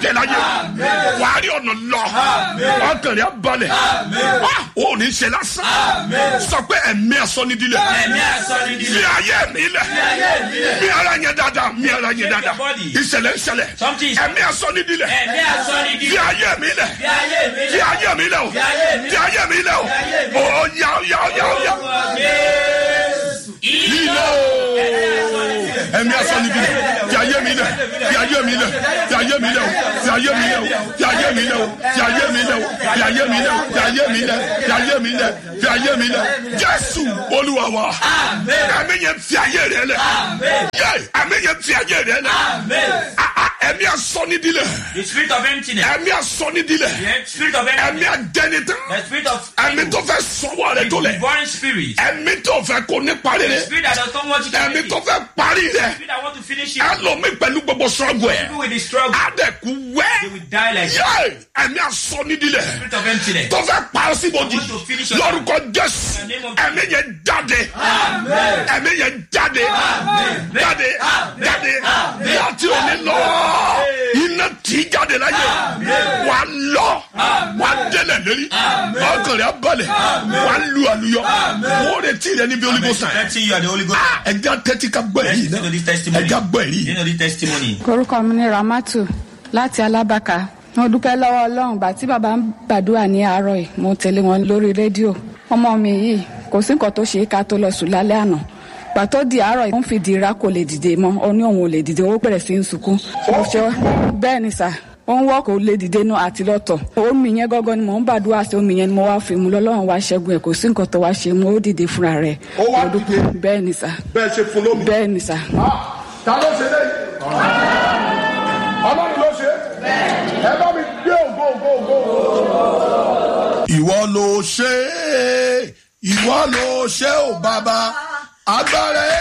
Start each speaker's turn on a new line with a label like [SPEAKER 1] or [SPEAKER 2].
[SPEAKER 1] jáde láyé wà á rí ọ̀nà lọ ọkàn rẹ̀ á balẹ̀ Ah, ó ní ṣe lásán sọ pé ẹ̀mí asọ́nidílẹ̀
[SPEAKER 2] Ẹ̀mí asọ́nidílẹ̀.
[SPEAKER 1] fi ayé mi lẹ̀ mi ara yẹn dáadáa mi ara yẹn dáadáa
[SPEAKER 2] body.
[SPEAKER 1] ìṣẹ̀lẹ̀ ìṣẹ̀lẹ̀
[SPEAKER 2] Something is-
[SPEAKER 1] ẹ̀mí asọ́nidílẹ̀
[SPEAKER 2] Ẹ̀mí
[SPEAKER 1] fi
[SPEAKER 2] asọ́nidílẹ̀.
[SPEAKER 1] ayé mi lẹ̀
[SPEAKER 2] Fi ayé mi
[SPEAKER 1] fi
[SPEAKER 2] lẹ̀.
[SPEAKER 1] ayé mi lẹ̀ o
[SPEAKER 2] Fi ayé mi
[SPEAKER 1] fi ayé mi lẹ̀ o
[SPEAKER 2] ayé mi
[SPEAKER 1] ó yá yá yá yá
[SPEAKER 2] Ilé
[SPEAKER 1] ilé o ẹ̀mí asọ́nidílẹ̀ fi ayé mi lẹ̀ fi ayé mi lẹ̀ fi ayé mi lẹ̀ o fi ayé mi lẹ̀ o fi ayé mi lẹ̀ o fi ayé mi lẹ̀ o fi ayé mi lẹ̀ o fi ayé mi lẹ̀ fi ayé mi lẹ̀ fi ayé mi lẹ̀ jésù olúwa wa ẹ̀mí yẹn fi ayé rẹ̀ lẹ̀ yẹ ẹ̀mí yẹn fi ayé rẹ̀ lẹ̀ Ah, ah, ẹ̀mí asọ́nidílẹ̀
[SPEAKER 2] The spirit of emptiness.
[SPEAKER 1] ẹ̀mí asọ́nidílẹ̀
[SPEAKER 2] The spirit of emptiness.
[SPEAKER 1] ẹ̀mí adẹnitán
[SPEAKER 2] The spirit of
[SPEAKER 1] ẹ̀mí tó fẹ́ sọ́wọ́ rẹ̀ tó lẹ̀
[SPEAKER 2] divine spirit.
[SPEAKER 1] ẹ̀mí tó fẹ́ kó ní parí
[SPEAKER 2] The
[SPEAKER 1] rẹ̀
[SPEAKER 2] spirit that does not want you to
[SPEAKER 1] ẹ̀mí
[SPEAKER 2] finish.
[SPEAKER 1] tó fẹ́ parí rẹ̀
[SPEAKER 2] The spirit that want to finish it.
[SPEAKER 1] ẹlòmí pẹ̀lú gbogbo sọ́gun ẹ̀
[SPEAKER 2] People with the struggle.
[SPEAKER 1] adẹ̀kú wẹ́
[SPEAKER 2] They will die like that.
[SPEAKER 1] yẹ ẹ̀mí asọ́nidílẹ̀
[SPEAKER 2] Spirit of emptiness.
[SPEAKER 1] tó fẹ́ parọ́ síbòdì
[SPEAKER 2] want to finish your
[SPEAKER 1] lórúkọ jésù
[SPEAKER 2] In the name of
[SPEAKER 1] ẹ̀mí yẹn jáde ẹ̀mí yẹn jáde jáde jáde láti òní lọ iná tí jáde láyé wà á lọ wà á délẹ̀ lérí ọkàn rẹ̀ á balẹ̀ wà á lu àlùyọ wọ́n retí rẹ̀ níbi olùkọ́sàn
[SPEAKER 2] Expecting you are the Holy Ghost.
[SPEAKER 1] ẹja tẹ́tí ká gbọ́ èyí
[SPEAKER 2] Listen to this testimony.
[SPEAKER 1] ẹja gbọ́ èyí.
[SPEAKER 2] You know this testimony.
[SPEAKER 3] orúkọ mi ni ramatu láti alábàkà mo dúpẹ́ lọ́wọ́ ọlọ́run gbà tí bàbá ń gbàdúrà ní àárọ̀ yìí mo tẹ̀lé wọn lórí rédíò ọmọ mi yìí kò sí nǹkan tó ṣe é ká tó lọ sùn lálẹ́ àná gbà tó di àárọ̀ yìí ó ń fi dìra kò lè dìde mọ́ ó ní òun ò lè dìde ó bẹ̀rẹ̀ sí í sunkún mo ṣe bẹ́ẹ̀ ni sà ó ń wọ́ kò lè dìde nù àti lọ́tọ̀ omi yẹn gọ́gọ́ ni mò ń gbàdúrà sí omi yẹn ni mo wá fi mu lọ́lọ́run wá ṣẹ́gun ẹ̀ kò sí nǹkan tó wá ṣe mo ó dìde fúnra rẹ̀
[SPEAKER 1] Ó wá
[SPEAKER 3] Mo dúpẹ́.
[SPEAKER 1] dìde?
[SPEAKER 3] bẹ́ẹ̀ ni sà
[SPEAKER 1] bẹ́ẹ̀ ṣe fún lómi.
[SPEAKER 3] bẹ́ẹ̀ ni sà.
[SPEAKER 1] ta ló ṣe léyìí. ọlọ́run ló ṣe. ẹ bá mi gbé ògo ògo ògo. ìwọ ló ṣe é ìwọ ló ṣe ó bàbá agbára ẹ